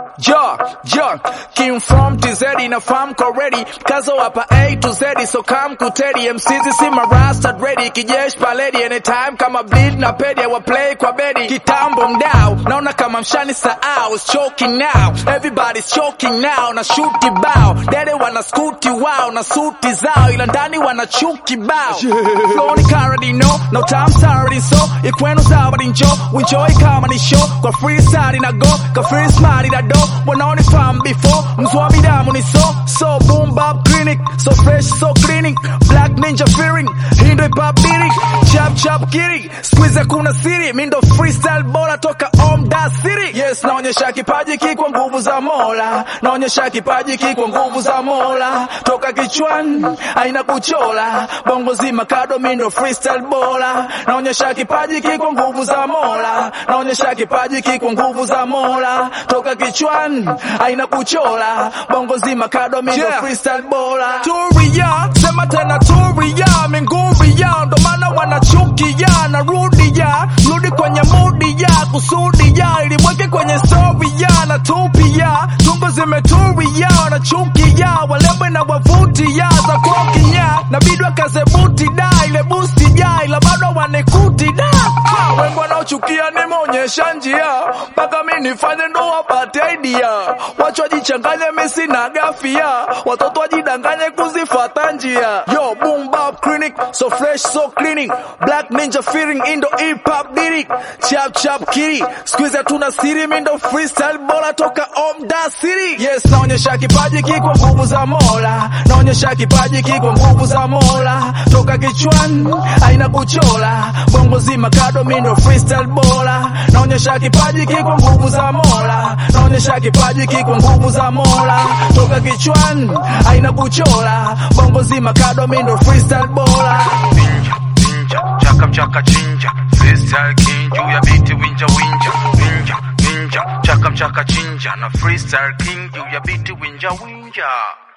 Yo, yo, King from TZ na farm ready Kazo hapa A to Z so come kutedi MCZ si marasta ready Kijesh paledi anytime kama bleed na pedi wa play kwa bedi Kitambo mdao, naona kama mshani saao It's choking now, everybody's choking now Na shuti bao, dede wana skuti wao Na suti zao, ila ndani wana chuki bao Flow ni already know, no time already so Ikwenu zawadi njo, enjoy kama ni show Kwa freestyle na go, kwa free smile na do Wanaoni farm before, mzwami damu ni so So boom bap clinic, so fresh so cleaning Black ninja fearing, hindo hip hop beating Chap chap kitty, squeeze kuna siri Mindo freestyle bora toka om da city Yes, naonyesha kipaji kikwa nguvu za mola Naonyesha kipaji kikwa nguvu za mola Toka kichwani, aina kuchola Bongo zima kado mindo freestyle bora Naonyesha kipaji kikwa nguvu za mola Naonyesha kipaji kikwa nguvu za mola Toka kichwani, aina kuchola Bongo zima kado mindo Yeah. freestyle bora Turia, sema tena turia Minguria, ndo maana wanachukia Narudi ya, rudi kwenye mudi ya Kusudi ya, ilimweke kwenye story ya Natupia, tungo zimeturia Wanachukia, walembe na wavuti ya Za kokinya, nabidi wakaze buti da Ile busti ya, ila bado wanekuti da Ah, Wengi wanaochukia nimeonyesha njia Mpaka mi nifanye ndo wapate idea Wacho wajichanganye mi sina gafia Watoto wajidanganye kuzifata njia Yo, boom bap clinic So fresh so cleaning Black ninja fearing indo hip hop lyric Chap chap kitty Squeeze hatuna siri mi ndo freestyle bora toka om da city Yes, naonyesha kipaji kiko nguvu za mola Naonyesha kipaji kiko nguvu za mola Toka kichwani aina kuchola Bongo zima kado mi ndo freestyle bora Naonyesha kipaji kiko nguvu za mola Naonyesha kipaji kiko nguvu za mola Toka kichwani aina kuchola Bongo zima kado mi ndo freestyle bora Ninja, ninja, chaka mchaka chinja Freestyle king juu ya biti winja winja Ninja, ninja, chaka mchaka chinja Na freestyle king juu ya biti winja winja